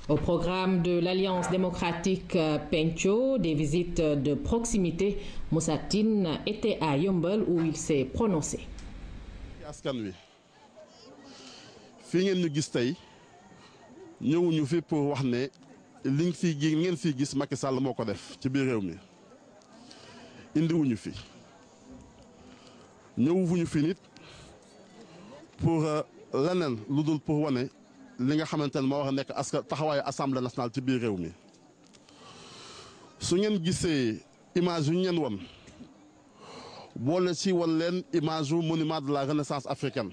Au programme de l'Alliance démocratique Pencho, des visites de proximité, Moussa Tine était à Yombol où il s'est prononcé. askan wi fii ngeen ñu gis tey ñëwuñu fi pour wax ne liñ fi gi ngeen fi gis Macky Sall moo ko def ci biir réew mi indiwuñu fi ñëwuñu fi nit pour leneen lu dul pour wane li nga xamante ne moo war a nekk askan taxawaayu assemblée nationale ci biir réew mi su ngeen gisee image yu ñu leen won boole ci wan leen image yu monument de la renaissance africaine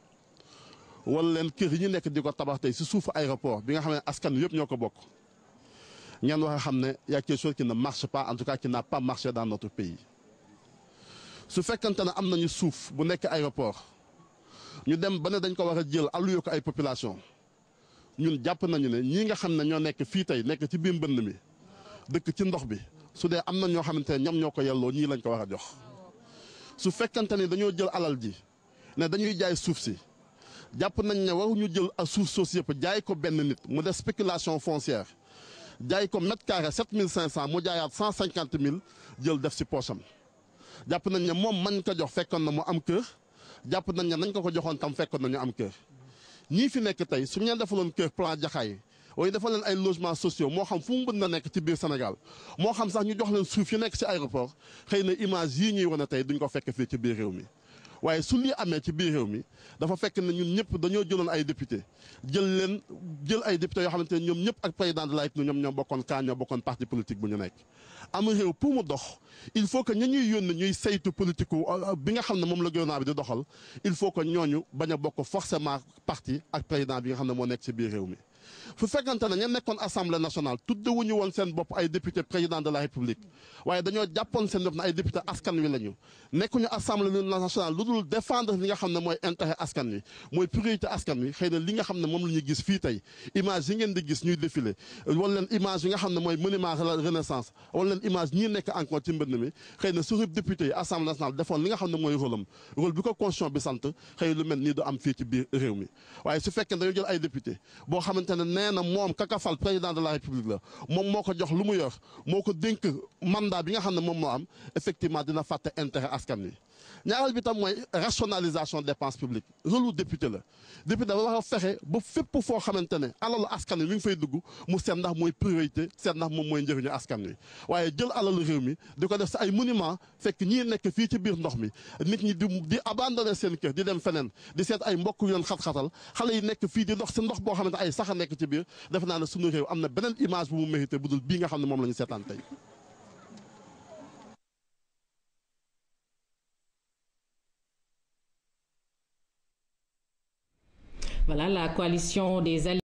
wan leen kër yi ñu nekk di ko tabax tey ci suufu aéroport bi nga xam ne askan wi yëpp ñoo ko bokk ngeen wax a xam ne y a quelque chose qui ne marche pas en tout cas qui n'a pas marché dans notre pays su fekkante ne am nañu suuf bu nekk aéroport ñu dem ba ne dañ ko war a jël alloué ko ay population ñun jàpp nañu ne ñii nga xam ne ñoo nekk fii tey nekk ci biir mbënd mi dëkk ci ndox bi su dee am na ñoo xamante ne ñoom ñoo ko yelloo ñii lañ ko war a jox su fekkante ni dañoo jël alal ji ne dañuy jaay suuf si jàpp nañ ne waruñu jël a suuf soosu yëpp jaay ko benn nit mu def spéculation foncière jaay ko mètre carré sept mille cinq cent mu jaayaat cent cinquante mille jël def si poosam jàpp nañ ne moom mañ ko jox fekkoon na mu am kër jàpp nañ ne nañ ko ko joxoon tam fekkoon na ñu am kër ñii fi nekk tey su ñu leen defaloon kër plan jaxaay waaye defal leen ay logements sociaux moo xam fu mu mën na nekk ci biir Sénégal moo xam sax ñu jox leen suuf yu nekk ci aéroport xëy na image yii ñuy wane tey duñ ko fekk fii ci biir réew mi waaye su lii amee ci biir réew mi dafa fekk ne ñun ñëpp dañoo jëloon ay député jël leen jël ay député yoo xamante ne ñoom ñëpp ak président de la République ñoom ñoo bokkoon kaa ñoo bokkoon parti politique bu ñu nekk am réew pour mu dox il faut que ña ñuy yónni ñuy saytu politique bi nga xam ne moom la gouvernement bi di doxal il faut que ñooñu bañ a bokk forcément parti ak président bi nga xam ne moo nekk ci biir réew mi fu fekkante ne ña nekkoon assemblée nationale tuddewuñu woon seen bopp ay député président de la république waaye dañoo jàppoon seen bopp ne ay député askan wi lañu nekkuñu assemblée nationale lu dul défendre li nga xam ne mooy intérêt askan wi mooy priorité askan wi xëy na li nga xam ne moom la ñu gis fii tey image yi ngeen di gis ñuy défilé wala leen image yi nga xam ne mooy monument renaissance wala leen image ñii nekk encore ci mbënd mi xëy na su député yi assemblée nationale defoon li nga xam ne mooy rôle am rôle bi ko constitution bi sant xëy lu mel nii du am fii ci biir réew mi waaye su fekkee dañoo jël ay député boo xamante ne nee na moom kakafal président de la république la moom moo ko jox lu mu yor moo ko dénk mandat bi nga xam ne moom moo am effectivement dina fàtte intérêt askan wi ñaareel bi tam mooy rationalisation dépense publique rôle député la député dafa war a fexe ba fépp foo xamante ne alalu askan wi mi ngi fay dugg mu seet ndax mooy priorité seet ndax moom mooy njëriñu askan wi waaye jël alalu réew mi di ko def si ay monument fekk ñii nekk fii ci biir ndox mi nit ñi di di abandonné seen kër di dem feneen di seet ay mbokk yu leen xat-xatal xale yi nekk fii di ndox si ndox boo xamante ay sax a nekk ci biir defe naa ne suñu réew am na beneen image bu mu mérité bu dul bii nga xam ne moom la ñu seetaan tey Voilà la coalition des